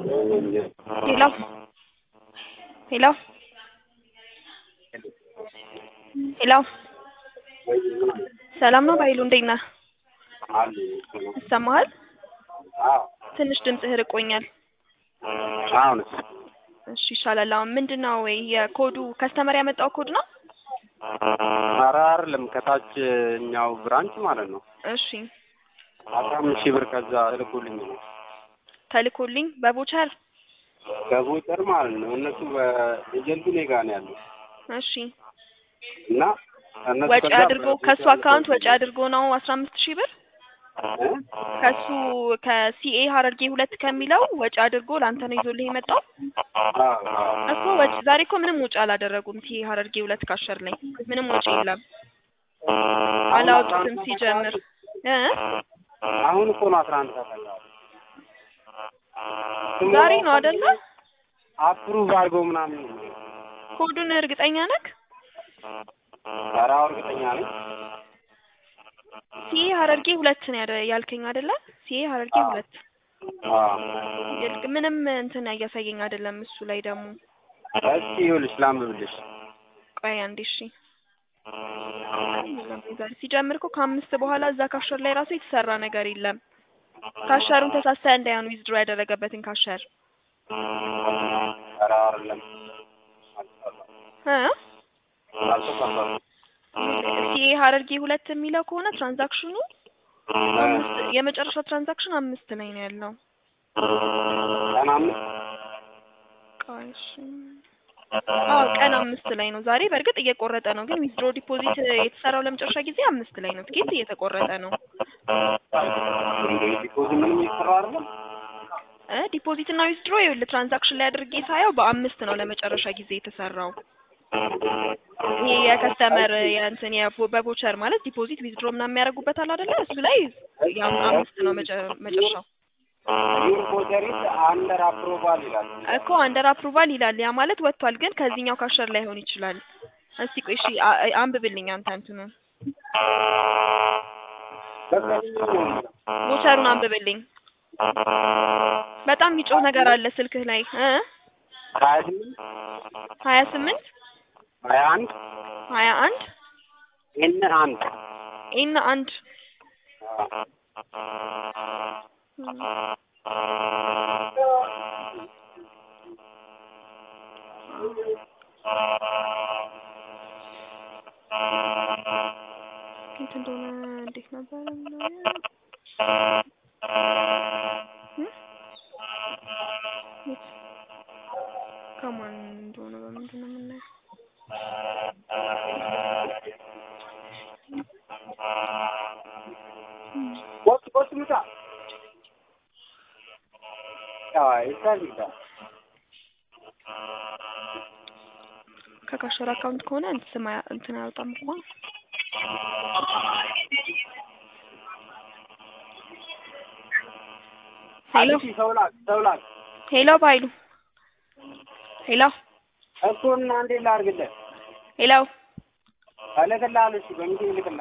ሄሎ ሄሎ ሄሎ ሰላም ነው ባይሉ እንዴት ነህ? ይሰማሃል? ትንሽ ድምፅህ ርቆኛል። አሁንስ እሺ ይሻላል። አሁን ምንድን ነው ወይ የኮዱ ከስተመር ያመጣው ኮድ ነው? ኧረ አይደለም ከታች እኛው ብራንች ማለት ነው እሺ አስራ አምስት ሺህ ብር ከዛ እልኩልኝ ነው ተልኮልኝ በቦቸር በቦቸር ማለት ነው እነሱ በኤጀንቱ እኔ ጋ ነው ያለው እሺ እና እነሱ ወጪ ከዛ አድርጎ ከሱ አካውንት ወጪ አድርጎ ነው አስራ አምስት ሺህ ብር እ? ከሱ ከሲኤ ሀረርጌ ሁለት ከሚለው ወጪ አድርጎ ለአንተ ነው ይዞልህ የመጣው አዎ፣ አዎ። እኮ ወጪ ዛሬ እኮ ምንም ወጪ አላደረጉም። ሲኤ ሀረርጌ ሁለት ካሸር ላይ ምንም ወጪ የለም አላወጡትም ሲጀምር እ አሁን እኮ ነው አስራ አንድ ሰዓት ዛሬ ነው አይደለ? አፕሩቭ አድርገው ምናምን ነው የሚለው። ኮዱን እርግጠኛ ነህ? ኧረ አዎ እርግጠኛ ነኝ። ሲኤ ሀረርጌ ሁለት ነው ያደ- ያልከኝ አይደለ? ሲኤ ሀረርጌ አዎ። ሁለት አዎ። ይልቅ ምንም እንትን እያሳየኝ አይደለም። እሱ ላይ ደግሞ እስኪ ይኸውልሽ ላንብብልሽ። ቆይ አንዴ እሺ። ሲጀምር እኮ ከአምስት በኋላ እዛ ካሸር ላይ ራሱ የተሰራ ነገር የለም። ካሸሩን ተሳሳ እንዳይሆን ዊዝድሮ ያደረገበትን ካሸር ኧረ አይደለም እ አልተሳሳትኩም። ሲኤ ሀረርጌ ሁለት የሚለው ከሆነ ትራንዛክሽኑ አምስት የመጨረሻ ትራንዛክሽን አምስት ላይ ነው ያለው። ቀን አምስት ቆይ እሺ። አዎ ቀን አምስት ላይ ነው ዛሬ። በእርግጥ እየቆረጠ ነው፣ ግን ዊዝድሮ ዲፖዚት የተሰራው ለመጨረሻ ጊዜ አምስት ላይ ነው። ትኬት እየተቆረጠ ነው። እንደ ዲፖዝ ምንም እየሰራ አይደለም። እ ዲፖዚት እና ዊዝድሮ ይኸውልህ ትራንዛክሽን ላይ አድርጌ ሳየው በአምስት ነው ለመጨረሻ ጊዜ የተሰራው። ይሄ የከስተመር የእንትን የቦ- በቦቸር ማለት ዲፖዚት ዊዝድሮ ምናምን የሚያደርጉበት አለ አይደለ? እሱ ላይ ያው አምስት ነው መጨ- መጨረሻው ዩር ፎጀሪት አንደር አፕሮቫል ይላል። እኮ አንደር አፕሩቫል ይላል። ያ ማለት ወጥቷል፣ ግን ከዚህኛው ካሸር ላይሆን ይችላል። እስቲ ቆይ እሺ አ- አንብብልኝ አንተ እንትኑን በቃ ቦቸሩን አንብብልኝ። በጣም የሚጮህ ነገር አለ ስልክህ ላይ እ ሀያ ስምንት ሀያ ስምንት ሀያ አንድ ሀያ አንድ ኤን አንድ ኤን አንድ እንት እንደሆነ እንዴት ነበር የምናየው? እ? የት? ከማን እንደሆነ በምንድን ነው የምናየው? ቆስ ቆስ ምታ አይ ሳሊዳ ከካሸር አካውንት ከሆነ እንትን ስም አያ- እንትን አያወጣም እኮ ሄሎ አዲስ ሰውላክ ሰውላክ ሄሎ ባይሉ ሄሎ እኮ እና እንዴት ላድርግልህ? ሄሎ እልክልሃለሁ። እሺ በሚሴ እልክልሃለሁ።